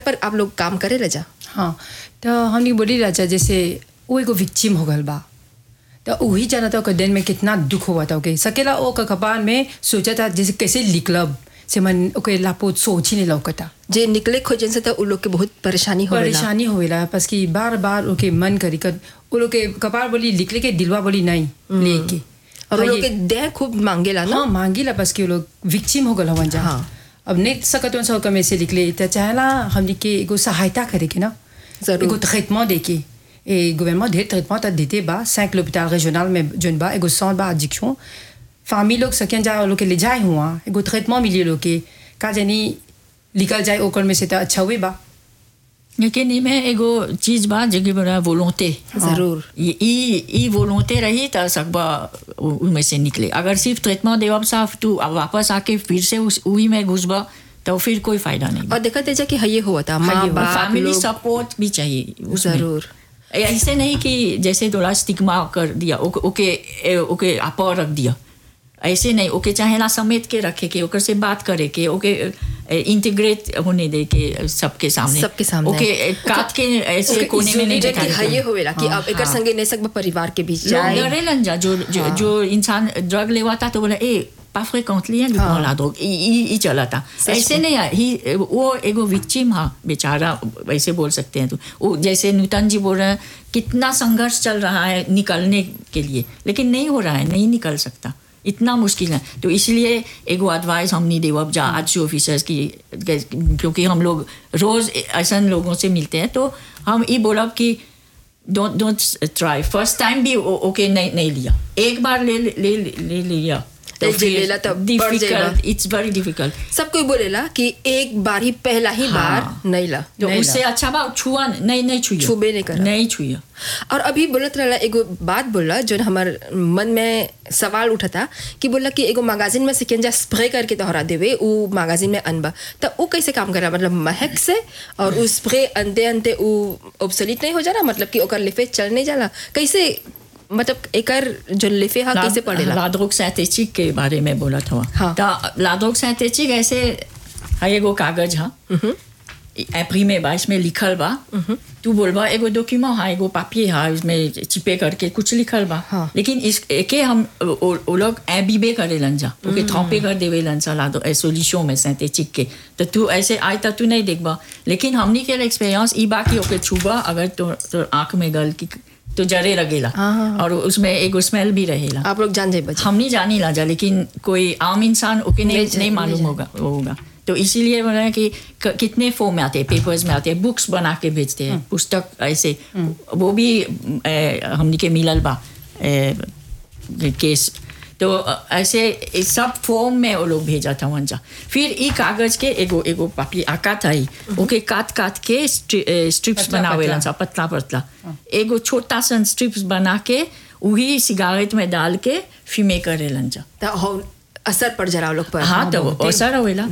पर आप लोग काम करे रजा हाँ तो हमने बोली राजा जैसे वो एगो विक्चिम हो गल बा तो वही जाना था ओकर दिन में कितना दुख हुआ था ओके सकेला ओ का कपार में सोचा था जैसे कैसे निकलब से मन ओके लापो सोच ही नहीं लौकता जे निकले खोजन से तो उ लोग के बहुत परेशानी हो परेशानी होवेला बस कि बार बार ओके मन करी कर वो लोग के कपार बोली निकले के दिलवा बोली नहीं लेके और उ हाँ, लोग ये- के देह खूब मांगेला ना हाँ मांगीला बस कि वो लोग विक्चिम हो गल हवन जा हाँ। अब नहीं सकत उन सब में से निकले तो चाहेला हमने के एगो सहायता करे के ना जरूर। एगो ट्रीटमेंट दे के et gouvernement ढेर ट्रीटमेंट देते बा cinq l'hôpital régional में जोन बा एगो centre बा addiction famille लोग सकें जा लोग के ले जाए हुआ एगो ट्रीटमेंट मिली लोग के का जानी निकल जाए ओकर में से तो अच्छा हुए बा लेकिन इमे एगो चीज बा जेके बड़ा वोलोंते जरूर। ई ई ई वोलोंते रही त सकबा उ- उनमें से निकले अगर सिर्फ ट्रीटमेंट देवब साफ तू अब वापस आके फिर से उस उही में घुसबा तो फिर कोई फायदा नहीं और देखा तेजा कि हये हुआ था माँ बाप फैमिली लोग सपोर्ट भी चाहिए उसमें। जरूर ऐसे नहीं कि जैसे थोड़ा स्टिग्मा कर दिया ओके ओके ए, ओके आप रख दिया ऐसे नहीं ओके चाहेला समेट के रखे के ओकर से बात करे के ओके इंटीग्रेट होने दे के सबके सामने सबके सामने। ओके ए, काट के ऐसे ओके, कोने में नहीं isolated कि दिखाने हये के। होवेला कि अब एकर संगे नहीं सकबा परिवार के बीच जाए लोग डरेलन जा जो जो, जो इंसान ड्रग लेवाता तो बोला ए pas fréquently hein, हाँ। la drogue il, il, il चला था सच ऐसे नहीं है ही वो एगो विक्टिम हाँ बेचारा वैसे बोल सकते हैं तो वो जैसे नूतन जी बोल रहे हैं कितना संघर्ष चल रहा है निकलने के लिए लेकिन नहीं हो रहा है नहीं निकल सकता इतना मुश्किल है तो इसलिए एगो एडवाइस हम नहीं देवब जा आज ऑफिसर्स की क्योंकि हम लोग रोज ऐसा लोगों से मिलते हैं तो हम ये बोलब कि don't don't try first time भी ओके नहीं नहीं लिया एक बार ले ले ले, ले लिया तो जे लेला तब बढ़ जाएगा। डिफिकल्ट इट्स वेरी डिफिकल्ट सब कोई बोलेला कि एक बार ही पहला ही बार हाँ। नहीं ला तो नहीं उससे अच्छा बा छुआ नहीं नहीं छुइयो छुबे नहीं करा। नहीं छुइयो और अभी बोलत रहला एगो बात बोला जो हमार मन में सवाल उठा था कि बोला कि एगो मैगजीन में से जा स्प्रे करके तोहरा देवे उ मैगजीन में अनबा तो उ कैसे काम करा मतलब महक से और उ स्प्रे अंते अंते उ ऑब्सोलीट नहीं हो जाला मतलब कि ओकर लिफे चल नहीं जाला कैसे मतलब एकर जो लिफे हा कैसे पड़ेला लाद्रोग सिंथेटिक के बारे में बोला था हाँ। तो लाद्रोग सिंथेटिक ऐसे है एगो कागज हाँ इम्प्रीमे बा इसमें लिखल बा तू बोलबा एगो डॉक्यूमेंट हा एगो पापिये हा इसमें चिपे करके कुछ लिखल बा हाँ। लेकिन इस एके हम ओ ओ लोग एबीबे करेलन जा ओके थ्रॉपे कर देवेलन सा लादो सोल्यूशन में सिंथेटिक के तो तू ऐसे आए तो तू नहीं देखबा लेकिन हमनी के एक्सपीरियंस ई बा कि ओके छुबा अगर तो, तो आंख में गल की तो जरे लगेला हाँ, हाँ, और उसमें एगो स्मेल भी रहेला आप लोग जान जाए बच्चे हम नहीं जानी लाजा लेकिन कोई आम इंसान ओके नहीं नहीं जा- नहीं नहीं मालूम जाने। होगा होगा तो इसीलिए बोला है कि क- कितने फॉर्म में आते हैं पेपर्स में आते हैं बुक्स बना के भेजते हैं पुस्तक ऐसे वो भी ए, हमनी के मिलल बा ए, केस तो अ, ऐसे ए, सब फॉर्म में वो लोग भेजा था वंजा फिर ई कागज के एगो एगो पापी आका था ही ओके काट काट के स्ट्रिप्स पतला बनावेलन पतला। सा पतला पतला एगो छोटा सा स्ट्रिप्स बना के वही सिगारेट में डाल के फिमे करेलन जा तो हो- असर पड़ जा रहा लोग पर हाँ तो असर होएला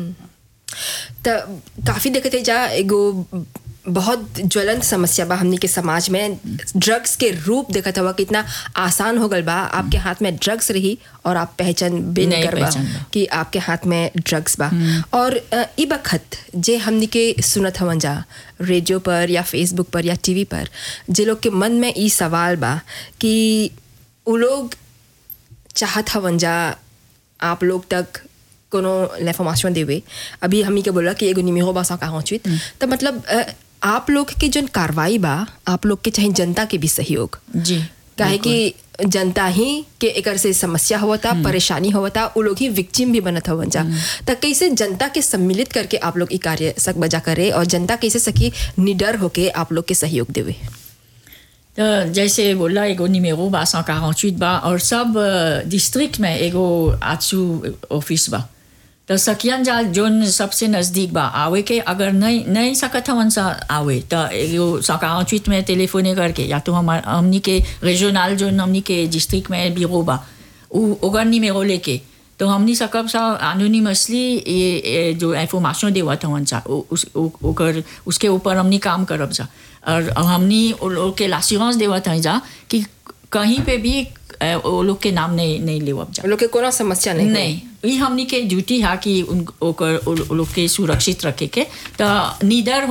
तो काफ़ी देखते जा एगो बहुत ज्वलंत समस्या बा हमनी के समाज में ड्रग्स के रूप देखत हुआ कितना आसान हो गल बा आपके हाथ में ड्रग्स रही और आप पहचान भी नहीं नहीं करबा पहचान बा। कि आपके हाथ में ड्रग्स बा और अ, ई बखत जे हमनी के सुनत हवन जा रेडियो पर या फेसबुक पर या टीवी पर जे लोग के मन में ई सवाल बा कि उ लोग चाहत हवन जा आप लोग तक कोनो l'information देवे अभी हमनी के बोला कि एगो निमेरो बा 148 तो मतलब अ, आप लोग के जन कार्रवाई बा आप लोग के चाहे जनता के भी सहयोग जी काहे कि जनता ही के एकर से समस्या होता परेशानी होता उ लोग ही विक्टिम भी बनत हवन जा त कैसे जनता के सम्मिलित करके आप लोग ई कार्य सक बजा करे और जनता कैसे सकी निडर होके आप लोग के सहयोग देवे तो जैसे बोला एगो निमेरो बा 148 बा और सब डिस्ट्रिक्ट में एगो आचू ऑफिस बा तो सकियन जा जोन सबसे नज़दीक बा आवे के अगर नहीं नहीं सकत हवन सा आवे तो एगो 148 में टेलीफोने करके या तो हमार हमनी के रीजनल जोन हमनी के डिस्ट्रिक्ट में बीरो बा उ ओगर निमेरो लेके तो हमनी सकब सा एनोनिमसली ये, ये जो इंफॉर्मेशन देवत हवन सा उ- उस उ- ओकर उसके ऊपर हमनी काम करब जा और हमनी वो लोग के लासिरेंस देवत हैं जा कि कहीं पे भी अ, वो लोग के नाम नहीं नहीं लेवब जा उ लोग के कोनो समस्या नहीं होई। नहीं ई हमनी के ड्यूटी है कि उन ओकर उ लोग के सुरक्षित रखे के तो नीदर